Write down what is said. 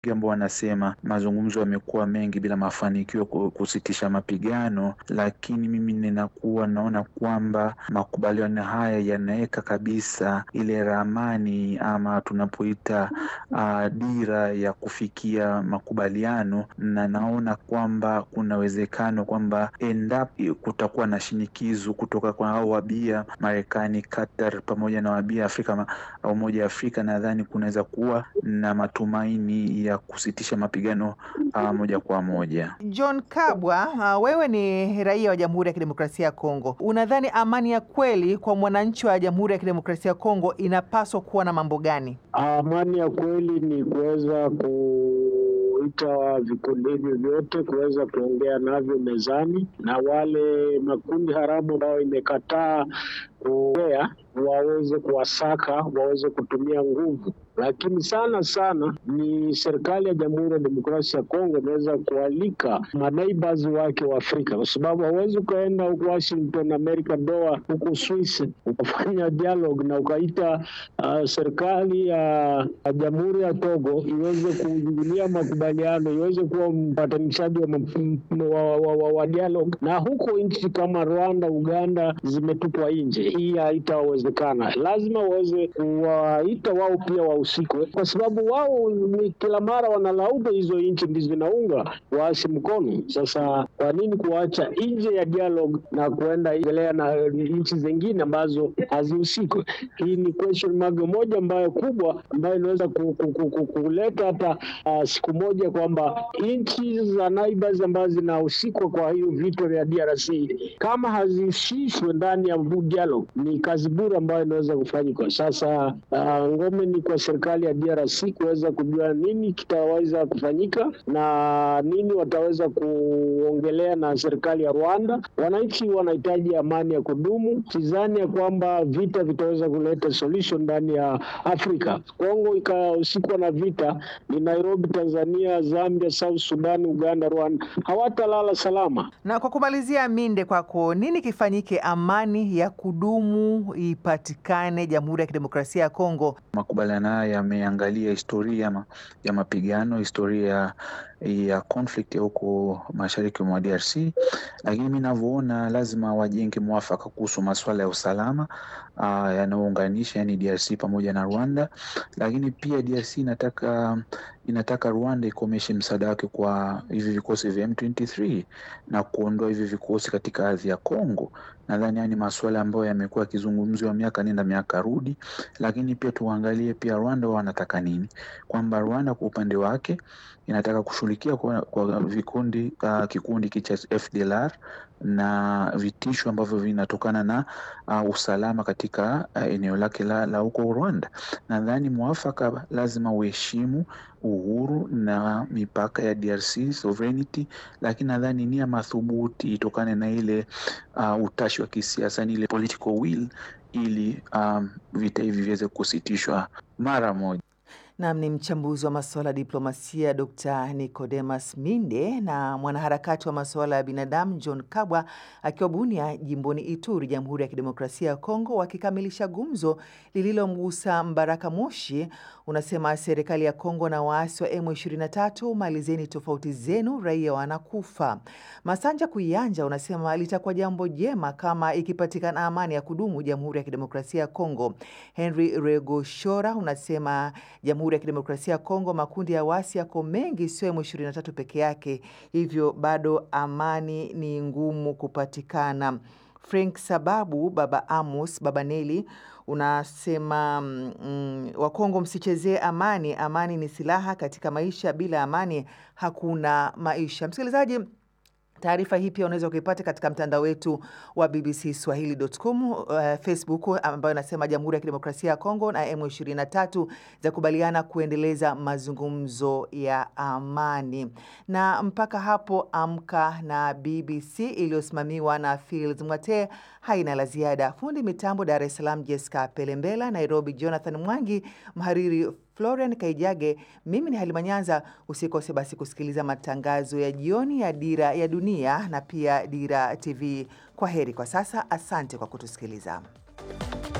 ambao wanasema mazungumzo yamekuwa mengi bila mafanikio kusitisha mapigano, lakini mimi ninakuwa naona kwamba makubaliano haya yanaweka kabisa ile ramani ama tunapoita uh, dira ya kufikia makubaliano, na naona kwamba kuna uwezekano kwamba endapo kutakuwa na shinikizo kutoka kwa hao wabia Marekani, Qatar pamoja na wabia Afrika au Umoja wa Afrika, nadhani kunaweza kuwa na matumaini ya kusitisha mapigano uh, moja kwa moja. John Kabwa, uh, wewe ni raia wa Jamhuri ya Kidemokrasia ya Kongo. Unadhani amani ya kweli kwa mwananchi wa Jamhuri ya Kidemokrasia ya Kongo inapaswa kuwa na mambo gani? Amani ya kweli ni kuweza kuita vikundi hivyo vyote kuweza kuongea navyo mezani, na wale makundi haramu ambayo imekataa kuongea waweze kuwasaka, waweze kutumia nguvu lakini sana sana ni serikali ya Jamhuri ya Demokrasia ya Kongo inaweza kualika maneighbors wake wa Afrika, kwa sababu hauwezi ukaenda huku Washington, America, Doha, huku Swiss ukafanya dialogue na ukaita uh, serikali ya uh, Jamhuri ya Togo iweze kuingilia makubaliano, iweze kuwa mpatanishaji wa, wa, wa, wa, wa dialogue, na huko nchi kama Rwanda, Uganda zimetupwa nje. Hii haitawezekana, lazima waweze kuwaita wao pia wa usiku kwa sababu wao ni kila mara wanalaumu hizo nchi ndizo zinaunga waasi mkono. Sasa kwa nini kuacha nje ya dialogue na kuenda endelea na nchi zingine ambazo hazihusiki? Hii ni question mark moja ambayo kubwa ambayo inaweza kuleta hata uh, siku moja kwamba nchi za neighbors ambazo zinahusikwa kwa hiyo vita vya DRC kama hazihusishwe ndani ya dialogue, ni kazi bure ambayo inaweza kufanyika. Sasa uh, ngome ni kwa serikali ya DRC kuweza kujua nini kitaweza kufanyika na nini wataweza kuongelea na serikali ya Rwanda. Wananchi wanahitaji amani ya kudumu. Sidhani ya kwamba vita vitaweza kuleta solution ndani ya Afrika. Kongo ikahusika na vita, ni Nairobi, Tanzania, Zambia, South Sudan, Uganda, Rwanda hawatalala salama. Na kwa kumalizia, Minde, kwako nini kifanyike amani ya kudumu ipatikane Jamhuri ya Kidemokrasia ya Kongo? Makubaliano haya yameangalia historia ma, ya mapigano, historia ya conflict ya huko mashariki mwa DRC, lakini mi navyoona lazima wajenge mwafaka kuhusu masuala ya usalama uh, yanayounganisha yani DRC pamoja na Rwanda, lakini pia DRC inataka inataka Rwanda ikomeshe msaada wake kwa hivi vikosi vya M23 na kuondoa hivi vikosi katika ardhi ya Kongo. Nadhani haya ni masuala ambayo yamekuwa yakizungumziwa miaka nenda miaka rudi, lakini pia tuangalie pia Rwanda wao wanataka nini, kwamba Rwanda kwa upande wake inataka kushughulikia kwa, kwa vikundi uh, kikundi cha FDLR na vitisho ambavyo vinatokana na uh, usalama katika uh, eneo lake la, la huko Rwanda. Nadhani mwafaka lazima uheshimu uhuru na mipaka ya DRC sovereignty, lakini nadhani nia madhubuti itokane na ile uh, utashi wa kisiasa, ni ile political will, ili um, vita hivi viweze kusitishwa mara moja. Nam ni mchambuzi wa masuala ya diplomasia Dr. Nicodemus Minde na mwanaharakati wa masuala ya binadamu John Kabwa akiwa Bunia jimboni Ituri, Jamhuri ya Kidemokrasia ya Kongo, wakikamilisha gumzo lililomgusa Mbaraka Moshi. Unasema serikali ya Kongo na waasi wa M23, malizeni tofauti zenu, raia wanakufa. Masanja Kuyanja unasema litakuwa jambo jema kama ikipatikana amani ya kudumu Jamhuri ya Kidemokrasia ya Kongo. Henry Regoshora unasema Jamhuri ya Kidemokrasia ya Kongo, makundi ya waasi yako mengi, sio M23 peke yake, hivyo bado amani ni ngumu kupatikana. Frank Sababu, Baba Amos, Baba Neli unasema mm, Wakongo msichezee amani. Amani ni silaha katika maisha, bila amani hakuna maisha. Msikilizaji, Taarifa hii pia unaweza kuipata katika mtandao wetu wa BBC Swahili.com, uh, Facebook ambayo inasema Jamhuri ya Kidemokrasia ya Kongo na M23 za kubaliana kuendeleza mazungumzo ya amani. Na mpaka hapo Amka na BBC iliyosimamiwa na Fields Mwate haina la ziada. Fundi mitambo Dar es Salaam Jessica Pelembela, Nairobi Jonathan Mwangi, mhariri Florian Kaijage, mimi ni Halima Nyanza. Usikose basi kusikiliza matangazo ya jioni ya Dira ya Dunia na pia Dira TV. Kwa heri kwa sasa, asante kwa kutusikiliza.